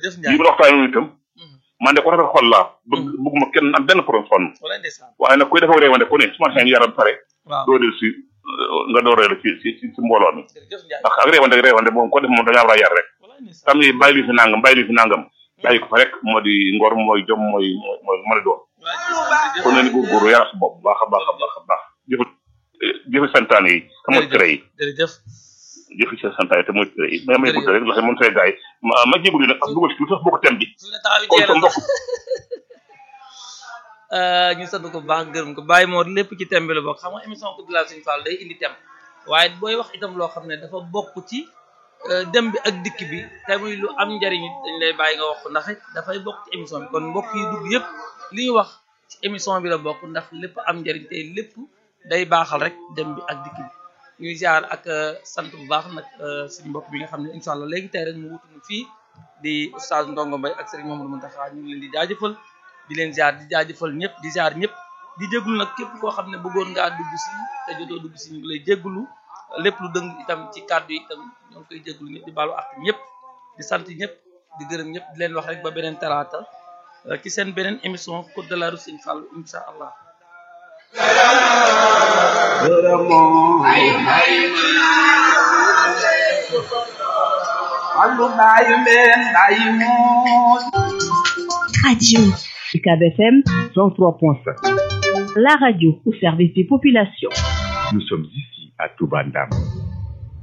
jërëjëf lii Ndiaye ma la waxtaanee itam man de ko rafet xol laa bëgg bëgguma kenn am benn problème sonn wala ndeysaan waaye nag kuy dafa réewante ku ne su ma xëy yaram pare waaw doo del si nga door reelu ci ci ci mbooloo mi jërëjëf Ndiaye ndax ak réewante ak réewante moom ko def moom dañaa war a yar rek wala ndeysaan tam ni bàyyi li fi nangam bàyyi li fi nangam bàyyi ko fa rek moo di ngor mooy jom mooy mooy mooy mën a doon wala ndeysaan kon nañu góorgóorlu yar sa bopp baax a baax a baax a baax jëfe jëfe santaane yi te mooy tere yi jërëjëf jëfe sa santaane te mooy tere yi mais may gudd rek ndax moom say gars yi ma ma jégalu nag ak dugal ci tuuti sax bokk tem bi fi ne taxaw kon jeex sa na mbokk ñu sant ko bu baax gërëm ko bàyyi moo lépp ci thème bi la bokk xam nga émission ko dilal suñu fall day indi thème waaye booy wax itam loo xam ne dafa bokk ci euh, dem bi ak dikk bi te muy lu am njariñ it dañ lay bàyyi nga wax ko ndax it dafay bokk ci émission bi kon mbokk yi dugg yëpp li ñu wax ci émission bi la bokk ndax lépp am njariñ te lépp day baaxal rek dem bi ak dikk bi ñuy ziar ak euh, sant bu baax nag euh, suñu mbokk bi nga xam ne incha allah léegi tey rek mu wutuñu fii di oustaz Ndongo Mbaye ak Serigne Mamadou Mountakha ñu ngi leen di jaajëfal di leen ziar di jaajëfal ñëpp di ziar ñëpp di jégalu nag képp koo xam ne bëggoon ngaa dugg si te jotoo dugg si ñu ngi lay jégalu lépp lu dëng itam ci kàddu yi itam ñoo ngi koy jégalu ñëpp di baalu ak ñëpp di sant ñëpp di gërëm ñëpp di leen wax rek ba beneen talaata euh, ci seen beneen émission Code de la Route Serigne Fallou incha allah. Allu baayu mbeen baayu moos Radio UCAB FM 103.5. la radio au service des populations. Nous sommes ici à Toubandam.